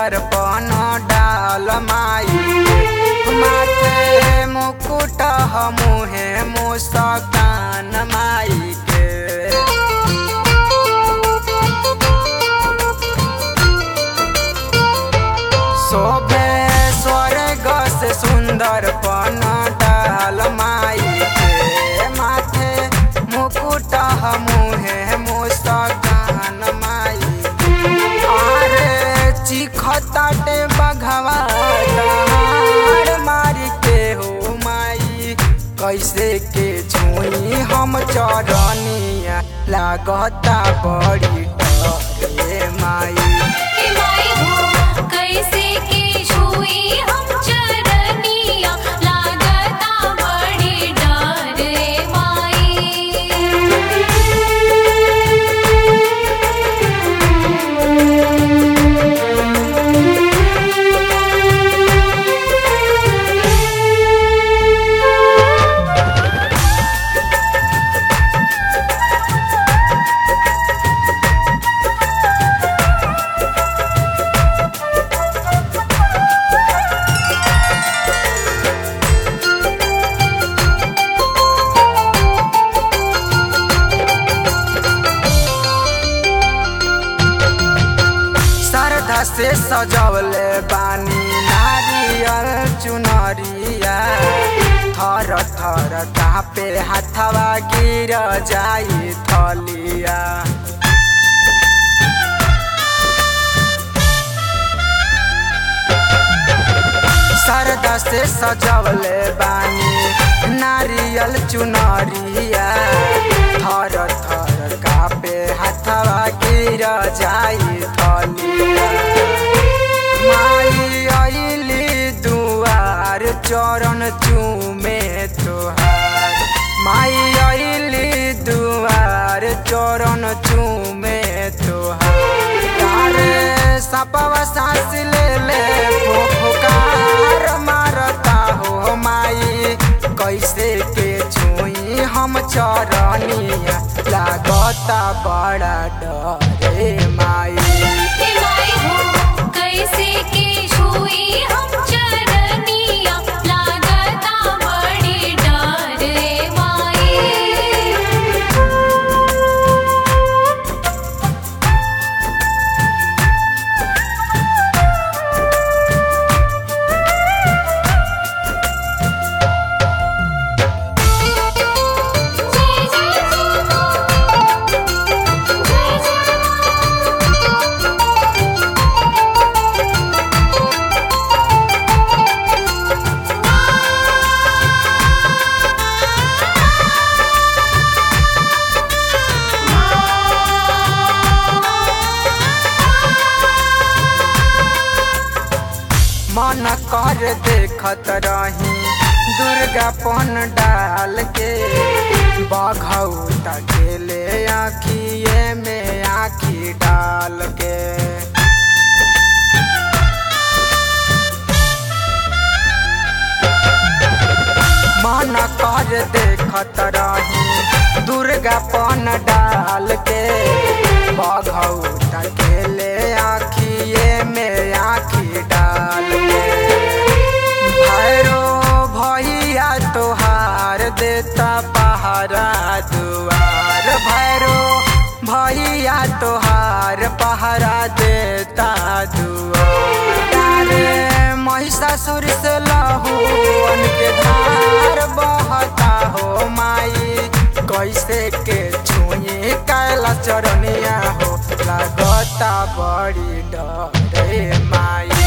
सुंदर पन डाल माई माथे मुकुट मुहे मुस्कान माई के शोभे स्वर्ग से सुंदर पन डाल माई के माथे मुकुट मुहे मुस्कान माई अरे चिखताटे बघवा डार मारी के हो माई कैसे के छुई हम चरनिया लागता बड़ी डरे माई हे माई हो कैसे के छुई हम चरनिया लागता बड़ी डर रे माई श्रद्धा से सजवले बानी नारियल चुनरिया थर थर कापे हाथवा गिर जाई थलिया श्रद्धा से सजवले बानी नारियल चुनरिया थर थर कापे हाथवा गिर जाई थलिया माई आइली दुआर चरण चूमे तोहार माई आइली दुआर चरण चूमे तोहार तारे सपवा सांस ले ले फुफकार मारता हो माई कैसे के छुई हम चरनिया लागता बड़ा डरे माई हे माई हो कैसे के छुई हम चरनिया लागता बड़ी डर रे माई जय जय जय मन कर देखत रही दुर्गा पन डाल के बघौता खेले आखिए में आखी डाल के मन कर देखत रही दुर्गा पन डाल के बघौता खेले आखिए में आखी डाल के भैरो भैया तोहार देता पहारा दुआर भैरो भैया तोहार पहारा देता दुआर महिषासुर से लहू के धार बहता हो माई कैसे के छुई कैला चरनिया हो लागता बड़ी डरे माई